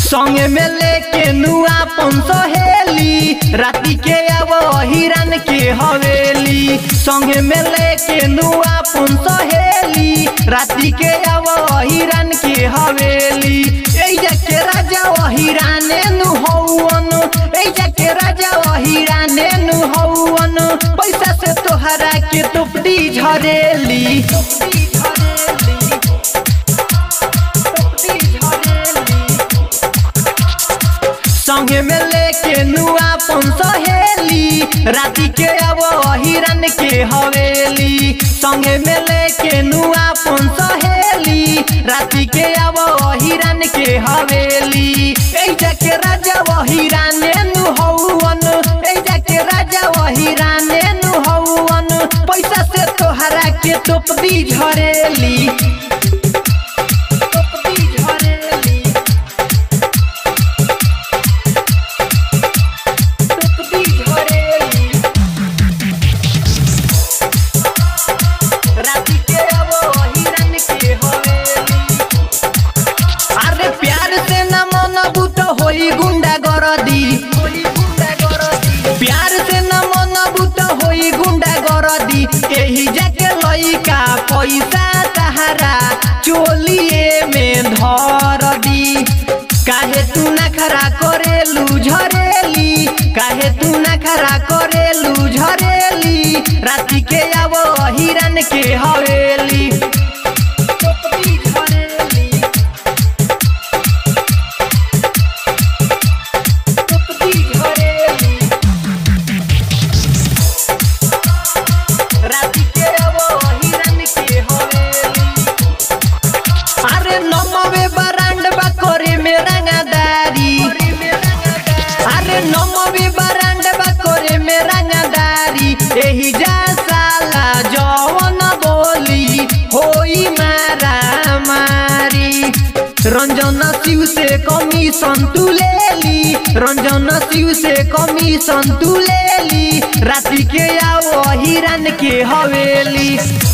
संगे में लेके नुआ पन सहेली राती के अब हिरन के हवेली संगे में लेके नुआ पन सहेली राती के अब हिरन के हवेली एजा के राजा हिराने नु हौवन एजा के राजा हिराने नु हौवन पैसा से तोहरा के टुपड़ी झरेली संगे में लेके नुआ पन सहेली राती के अब हिरन के हवेली संगे में लेके नुआ पन सहेली राती के अब हिरन के हवेली एजा के राजा हिराने नु हौवन एजा के राजा हिराने नु हौवन पैसा से तोहरा के टोपदी झरेली टोपदी झरेली टोपदी झरेली राती के अब हिरन के हवेली अरे प्यार से न मनबू तो होई गुंडा गरदी प्यार से न मनबू तो होई गुंडा गरदी एही जाके लइका पैसा तहारा चोलिए में धर दी काहे तू नखरा करेलू झरेली काहे तू नखरा करेलू झरेली राती के अब हिरन के हवेली टोपी झरेली टोपी झरेली राती के अब हिरन के हवेली अरे नमवे बरांड बा करे में रंगदारी अरे नमवे बरांड बा करे में रंगदारी एही जा साला जवन बोली होई मारा मारी रंजन शिव से कमीशन तू ले ली रंजन शिव से कमीशन तू ले ली राती के आओ हिरन के हवेली